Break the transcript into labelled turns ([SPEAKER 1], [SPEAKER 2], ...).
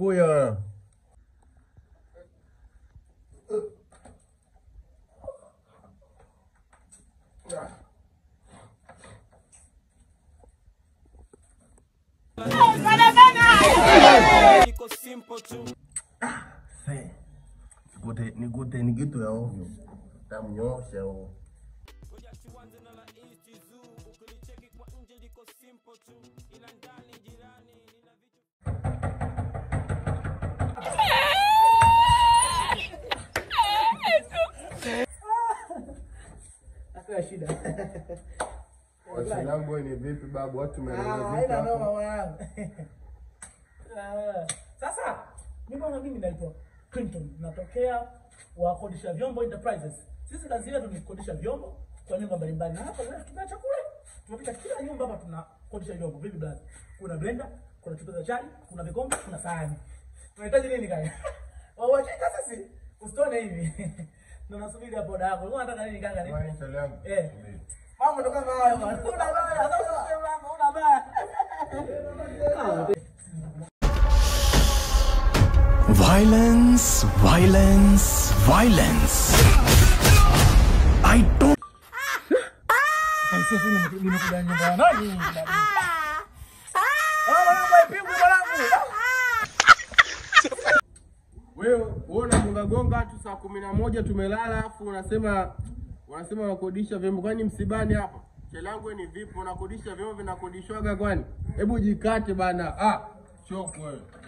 [SPEAKER 1] nakuja. Se, nikute nikute ni kitu ya ovyo. Tamnyosha huo.
[SPEAKER 2] Hakuna shida.
[SPEAKER 1] Wasilangu ni vipi babu? Watu
[SPEAKER 2] Ah,
[SPEAKER 1] tumeelewa vipi
[SPEAKER 2] haina noma
[SPEAKER 1] hapo?
[SPEAKER 2] mwanangu. Ah, Sasa mimi bwana, mimi naitwa Clinton, natokea wakodisha vyombo enterprises. Sisi kazi yetu ni kukodisha vyombo kwa nyumba mbalimbali, na hapa leo tuna chakula, tumepita kila nyumba hapa tunakodisha vyombo. Vipi blaza? Kuna blender, kuna chupa za chai, kuna vikombe, kuna sahani. Unahitaji nini kaka? Wawachika sasa, usitone hivi. Na nasubiri hapo dada yako. Unataka nini kaka? Ni-
[SPEAKER 1] Kwani Chalangu?
[SPEAKER 2] Eh. Mambo ndo kama hayo bwana. Una baya, sasa unasema una baya.
[SPEAKER 3] Violence, violence, violence. I don't.
[SPEAKER 2] Sasa nimekuja nyumba ya nani? Ah, mwanangu haipigwi mwanangu.
[SPEAKER 1] Wewe wewe unagonga gonga tu saa kumi na moja tumelala, afu unasema unasema unakodisha vyombo. Kwani msibani hapa? Chelangu ni vipi? Unakodisha vyombo vinakodishwaga kwani? Hebu jikate bana. Ah, choko wewe.